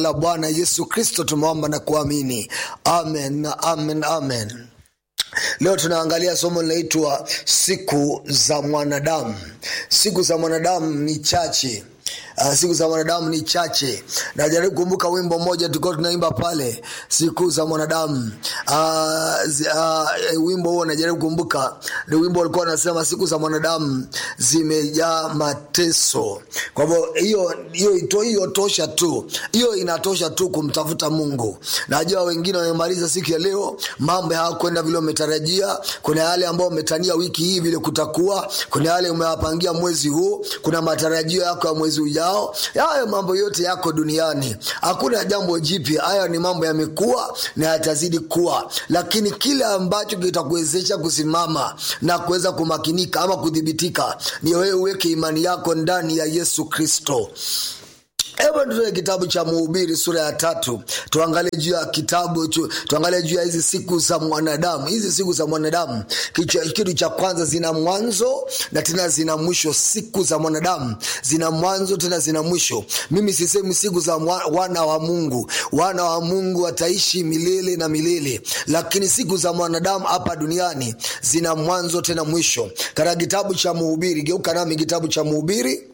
la bwana yesu kristo tumeomba na kuamini amen amen amen leo tunaangalia somo linaitwa siku za mwanadamu siku za mwanadamu ni chache Uh, siku za mwanadamu ni chache najaribu kumbuka wimbo mmoja tulikuwa tunaimba pale siku za mwanadamu uh, zi, uh, wimbo huo najaribu kumbuka ni wimbo ulikuwa unasema siku za mwanadamu zimejaa mateso kwa hivyo hiyo hiyo ito hiyo tosha tu hiyo inatosha tu kumtafuta mungu najua wengine wamemaliza siku ya leo mambo hayakwenda vile umetarajia kuna yale ambayo umetania wiki hii vile kutakuwa kuna yale umewapangia mwezi huu kuna matarajio yako ya mwezi ujao hayo mambo yote yako duniani hakuna jambo jipya haya ni mambo yamekuwa na yatazidi kuwa lakini kile ambacho kitakuwezesha kusimama na kuweza kumakinika ama kudhibitika ni wewe uweke imani yako ndani ya yesu kristo hebu tutoe kitabu cha mhubiri sura ya tatu tuangalie juu ya kitabu tu, tuangalie juu ya hizi siku za mwanadamu hizi siku za mwanadamu kitu cha kwanza zina mwanzo na tena zina mwisho siku za mwanadamu zina mwanzo tena zina mwisho mimi sisemi siku za mwa, wana wa mungu wana wa mungu wataishi milele na milele lakini siku za mwanadamu hapa duniani zina mwanzo tena mwisho katika kitabu cha mhubiri geuka nami kitabu cha mhubiri